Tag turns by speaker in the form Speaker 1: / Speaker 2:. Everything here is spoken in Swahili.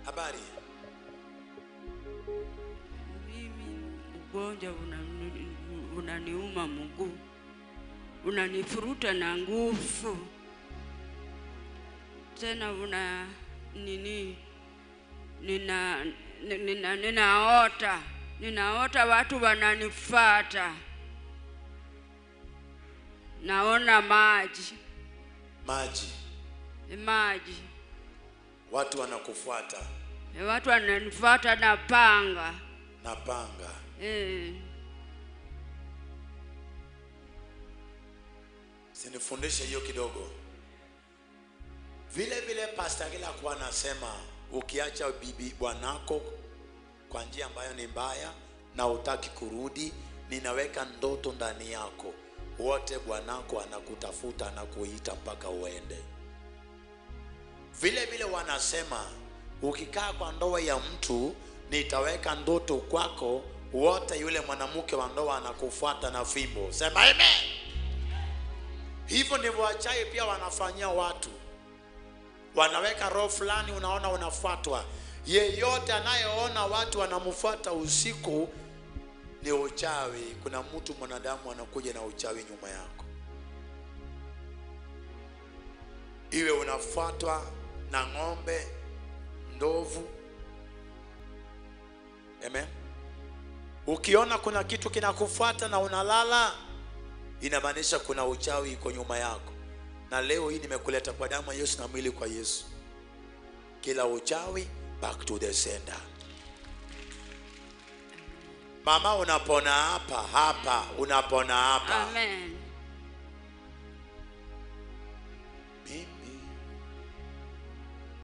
Speaker 1: Habari?
Speaker 2: Mimi ugonjwa unani- unaniuma mguu, unanifuruta na nguvu, tena una nini, nina nina ninaota ninaota watu wananifata, naona maji
Speaker 1: Maji.
Speaker 2: maji,
Speaker 1: Watu wanakufuata
Speaker 2: watu wananifuata na panga
Speaker 1: na panga.
Speaker 2: eh.
Speaker 1: Sinifundishe hiyo kidogo. Vile vile Pastor Gila kuwa anasema ukiacha bibi bwanako kwa njia ambayo ni mbaya na utaki kurudi, ninaweka ndoto ndani yako, wote bwanako anakutafuta anakuita mpaka uende. Vile vile wanasema ukikaa kwa ndoa ya mtu, nitaweka ndoto kwako, wote yule mwanamke wa ndoa anakufuata na fimbo. Sema amen. Hivyo ndivyo wachawi pia wanafanyia watu, wanaweka roho fulani, unaona unafuatwa. Yeyote anayeona watu wanamfuata usiku ni uchawi. Kuna mtu mwanadamu anakuja na uchawi nyuma yako, iwe unafuatwa na ng'ombe, ndovu. Amen. Ukiona kuna kitu kinakufuata na unalala inamaanisha kuna uchawi iko nyuma yako, na leo hii nimekuleta kwa damu ya Yesu na mwili kwa Yesu. Kila uchawi back to the sender. Mama, unapona hapa hapa, unapona hapa.
Speaker 2: Amen.